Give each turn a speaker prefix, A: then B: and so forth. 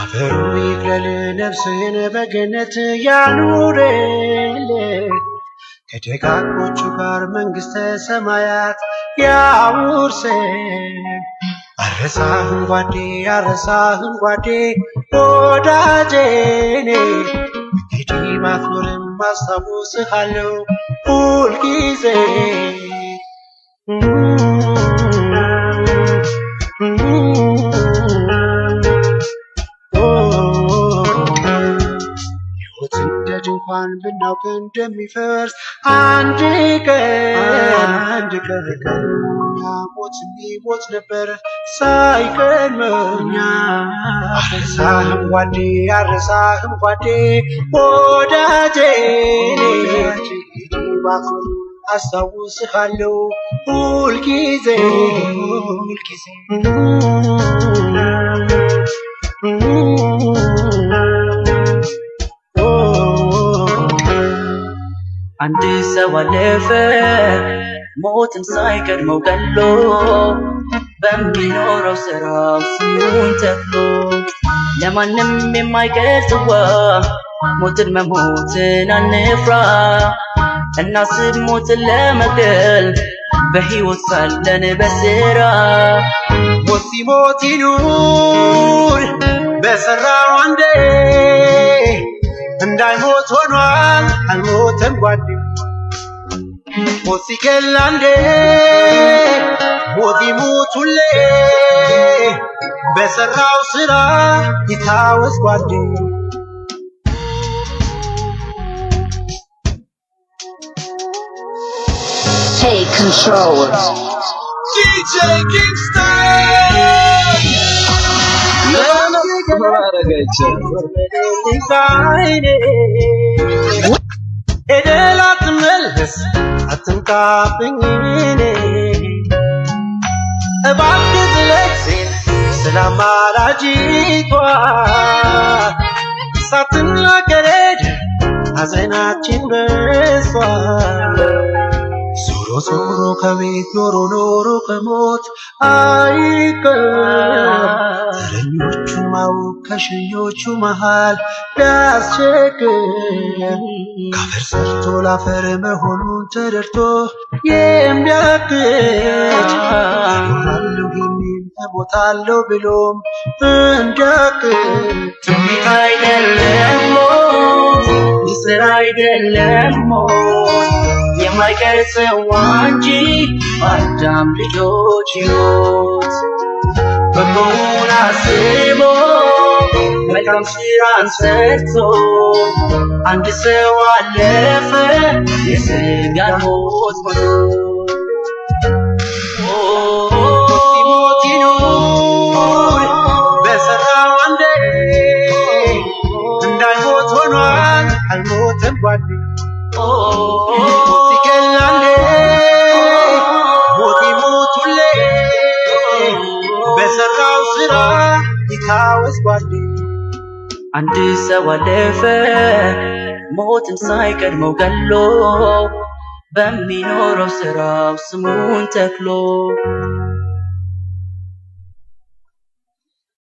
A: አፈሩ ይቅለል ነፍስህን በገነት ያኑርል ከደጋጎቹ ጋር መንግሥተ ሰማያት ያውርስን። አረሳህን ጓዴ አረሳህን ጓዴ ወዳጄኔ እንግዲህ ባትኖርም አስታውስሃለሁ ሁልጊዜ ሕይወት እንደ ድንኳን ብናውቅ እንደሚፈርስ አንድ ቀን አንድ ቀን ቀድሞኛ ሞት የሚሞት ነበር ሳይቀድመኛ አረሳህም ጓዴ አረሳህም ጓዴ ወዳጄ ባትኖር አስታውስሃለሁ ሁልጊዜ ሁልጊዜ
B: አንድ ሰው አለፈ ሞትን ሳይቀድመው ገሎ በሚኖረው ስራው ስሙን ተክሎ ለማንም የማይቀር ጽዋ ሞትን መሞትን አንፍራ እናስብ ሞትን ለመግደል በሕይወት ሳለን በስራ
A: ሞት ሲሞት ይኑር በሰራው አንዴ እንዳይሞት ሆኗል አልሞተም ጓዴ ሞት ሲገል አንዴ ሞት ይሙት ሁሌ በሰራው ስራ ይታወስ ጓዴ
C: Take control.
A: DJ Kingston ኤደል አትመለስ አትንካብኝ እኔ እባክህ ስለዚህን ስለ አማላጅቷ ሳትናገር ሄደ ሐዘናችን በሷ ዞሮ ዞሮ ከቤት ኖሮ ኖሮ ከሞት አይቀር ተረኞቹ ማወቅ ከሸኞቹ መሃል ቢያስቸግር ካፈር ሰርቶ ላፈር መሆኑን ተረድቶ የሚያክት እኖራለሁ የሚል እሞታለሁ ብሎም እንዲያክት
B: ትንቢት አይደለም ሞት ምስጢር አይደለም ሞት የማይቀር ጽዋ እንጂ በአዳም ልጆች ሕይወት በጎውን አስቦ መልካም ስራን ሰርቶ አንድ ሰው አለፈ የሥጋን ሞት ሞቶ
A: ሲሞት ይኑር በሰራው አንዴ እንዳይሞት ሆኗል አልሞተም ጓዴ ሞት ሲገል አንዴ ሞት ይሙት ሁሌ በሰራው ስራ ይታወስ ጓዴ
B: አንድ ሰው አለፈ ሞትን ሳይቀድመው ገሎ በሚኖረው ስራው ስሙን ተክሎ